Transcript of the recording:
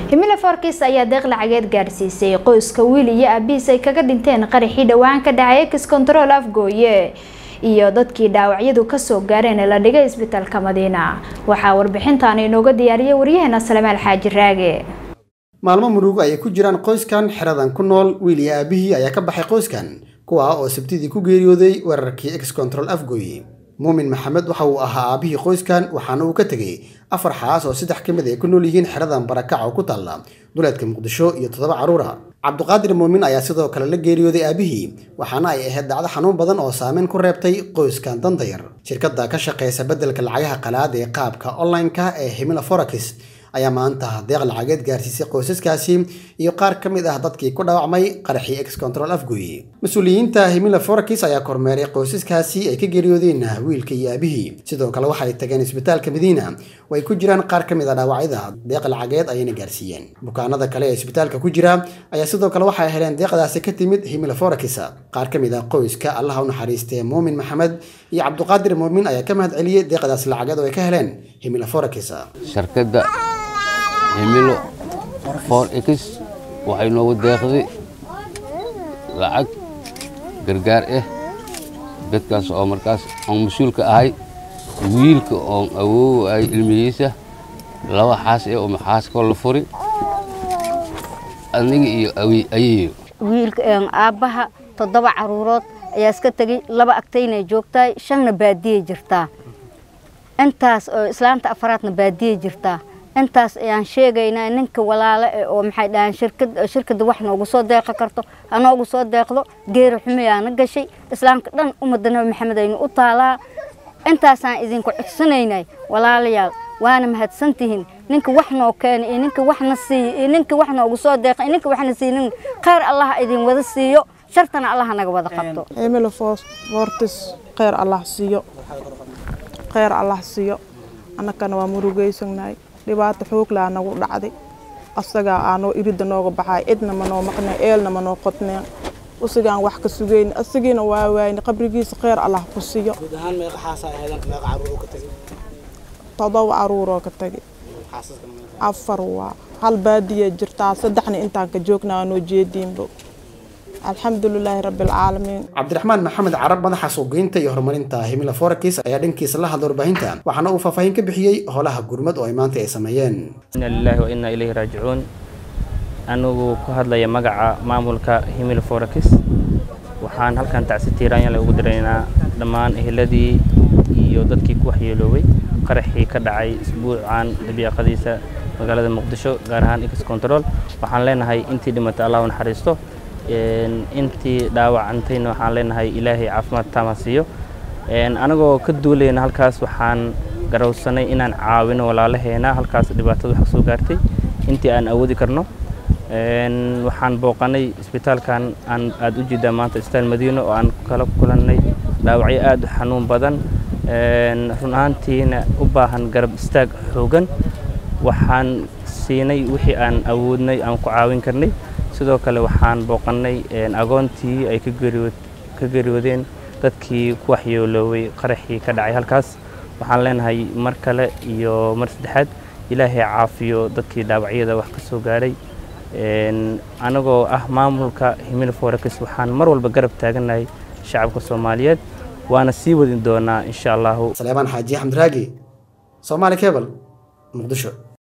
himila forkis ayaa deeq lacageed gaarsiisay qoyska wiil iyo aabihiis ay kaga dhinteen qaraxii dhowaan ka dhacay ex control afgooye iyo dadkii dhaawacyadu kasoo gaareen ee la dhigay isbitaalka madiina waxaa warbixintan inooga diyaariyay waryaheena salamaal xaaji raage maalmo murugo ayay ku jiraan qoyskan xeradan ku nool wiil iyo aabihii ayaa ka baxay qoyskan kuwaa oo sabtidii ku geeriyooday weerarkii ex control afgooye muumin maxamed waxa uu ahaa aabihii qoyskan waxaana uu ka tegey afar xaas oo saddex ka mid ay ku nool yihiin xeradan barakac oo ku taalla duleedka muqdisho iyo toddoba carruura cabduqaadir muumin ayaa sidoo kale la geeriyooday aabihii waxaana ay ahayd dhacdo xanuun badan oo saameyn ku reebtay qoyskan dantayar shirkadda ka shaqeysa beddelka lacagaha qalaad ee qaabka online-ka ee himila forakis ayaa maanta deeq lacageed gaarsiisay qoysaskaasi iyo qaar ka mid ah dadkii ku dhaawacmay qaraxii ex control afgooye mas-uuliyiinta himila forakis ayaa kormeeray qoysaskaasi ay ka geeriyoodeen wiilka iyo aabihii sidoo kale waxay tageen isbitaalka madiina oo ay ku jiraan qaar ka mid a dhaawacyada deeq lacageed ayayna gaarsiiyeen bukaanada kale ee isbitaalka ku jira ayaa sidoo kale waxay heleen deeqdaasi ka timid himila forakis qaar ka mid ah qoyska allaha u naxariistee muumin maxamed iyo cabduqaadir muumin ayaa ka mahad celiyey deeqdaas lacageed oo ay ka heleen himila forakis shirkadda himilo for x waxay noogu deeqday lacag gargaar ah dadkaas oo markaas oon mas-uulka ahay wiilka oon awoowaay ilmihiisa laba xaas ee uma xaaskoo la furi aniga iyo ayeeyo wiilka aabbaha toddoba caruurood ayaa iska tegey laba agtaynay joogtahay shanna baadiyay jirtaa intaas oo islaanta afaraadna baadiyay jirtaa intaas ayaan sheegaynaa ninka walaale eh oo maxay dhahaan shirkad shirkadda wax noogu soo deeqi karto ha noogu soo deeqdo geeri xumayaana gashay islaamka dhan ummadda nabi maxamed aynu u taalaa intaasaan idinku codsanaynay walaalayaal waana mahadsantihiin ninka wax noo keena iyo ninka waxna siiyo iyo ninka wax noogu soo deeqa iyo ninka waxna siinin khayr allah idin wada siiyo shartana allah naga wada qabto emilo fortis khayr allah siiyo khayr allah siiyo annakana waa murugaysanahay dhibaato xooglaa nagu dhacday asagaa aanoo iridda nooga baxay cidna ma noo maqneen eelna ma noo qodneen usigaan wax ka sugayn asagiina waa waayne qabrigiisa kheyr allah ku siiyo todoba caruuroo ka tagay afar waa hal baadiya jirtaa saddexna intaan ka joognaa noo jeediinbo alxamdulilaahi rabbilcaalamiin cabdiraxmaan maxamed carab madaxa suuqgeynta iyo horumarinta himila forakis ayaa dhankiisa la hadla warbaahinta waxaana uu faahfaahin ka bixiyey howlaha gurmad oo ay maanta ay sameeyeen ina lilaahi wa inaa ilayhi raajicuun anigu ku hadlaya magaca maamulka himila forakis waxaan halkan tacsi tiiraanyale ugu diraynaa dhammaan eheladii iyo dadkii ku waxyeeloobay qaraxii ka dhacay isbuucan dabiiqadiisa magaalada muqdisho gaar ahaan ex control waxaan leenahay intii dhimatay allah u naxariisto intii dhaawacantayna waxaan leenahay ilaahay caafimaad taama siiyo anagoo ka duulayna halkaas waxaan garowsanay inaan caawino walaalaheena halkaas dhibaatada wax soo gaartay intii aan awoodi karno waxaan booqanay isbitaalkan aan aada u jeedaa maanta isbitaal madiino oo aan kala kulannay dhaawacyo aada u xanuun badan run ahaantiina u baahan garab istaag xoogan waxaan siinay wixii aan awoodnay aan ku caawin karnay sidoo kale waxaan booqannay agoontii ay ka geeriyoodeen dadkii ku waxyeelooway qaraxii ka dhacay halkaas waxaan leenahay mar kale iyo mar saddexaad ilaahay caafiyo dadkii dhaawacyada wax ka soo gaadhay anagoo ah maamulka himil forakis waxaan mar walba garab taagannahay shacabka soomaaliyeed waana sii wadin doonaa insha allahu saleebaan xaaji xamdiraagi soomaali kebal muqdisho